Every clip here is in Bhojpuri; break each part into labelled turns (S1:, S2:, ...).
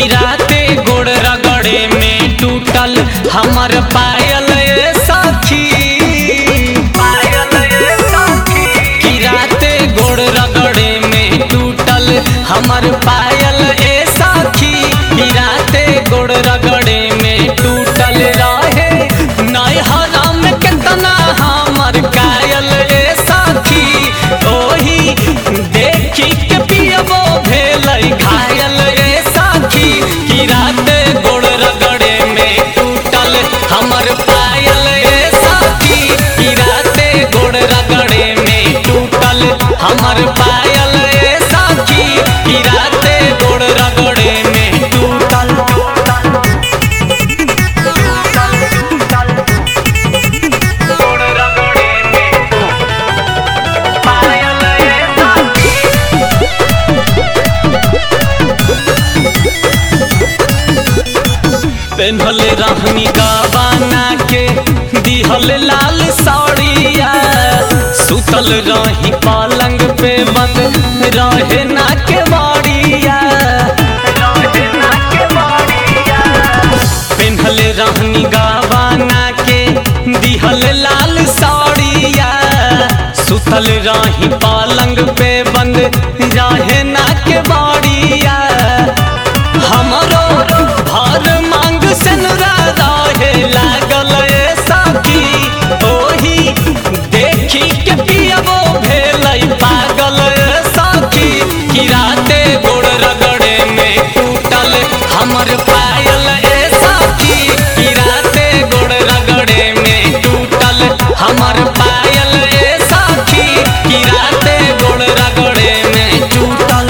S1: कि राते गोड़ रगड़े में टूटल हमर पायल ए सखी पायल ए सखी कि राते गोड़ रगड़े में टूटल हमर पायल ए सखी कि राते गोड़ रगड़े में टूटल रहे नैहरा में केतना हमर कायल ए सखी ओही देखी के पियबो भेलै घायल ए सखी कि राते गोड़ रगड़े में टूटल हमर पायल ए सखी कि राते गोड़ रगड़े में टूटल हमर पायल ए सखी कि राते गोड़ रगड़े में टूटल गोड़ रगड़े में पायल ए सखी पेन्हल रहनी गवाना के दिहल लाल साड़िया सुतल रही पलंग पे बंद रहे ना के बाड़िया पेन्हल रहनी गवाना के दिहल लाल साड़िया सुतल रही पलंग पे बंद रहे ना के बाड़िया हमरो भर मांग सनरा रहे लागल ए सखी ओही देखी के पियबो भेलै पागल ए सखी कि राते गोड़ रगड़े में टूटल हमर पायल ए सखी कि राते गोड़ रगड़े में टूटल हमर पायल ए सखी कि राते गोड़ रगड़े में टूटल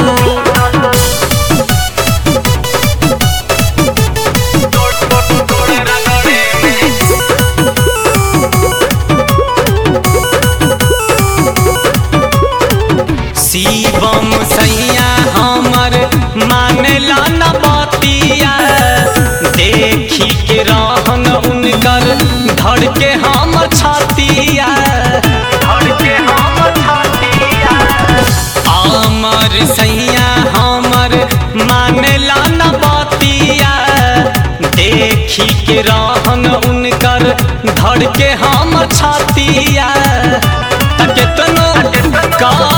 S1: शिवम सैया हमर मानेला न बतिया देखी के रहन उनकर धड़ के हम छतिया धड़ के हम छतिया अमर सैया हमर मानेला न बतिया देखी के रहन उनकर धड़ के हम छतिया त केतनो का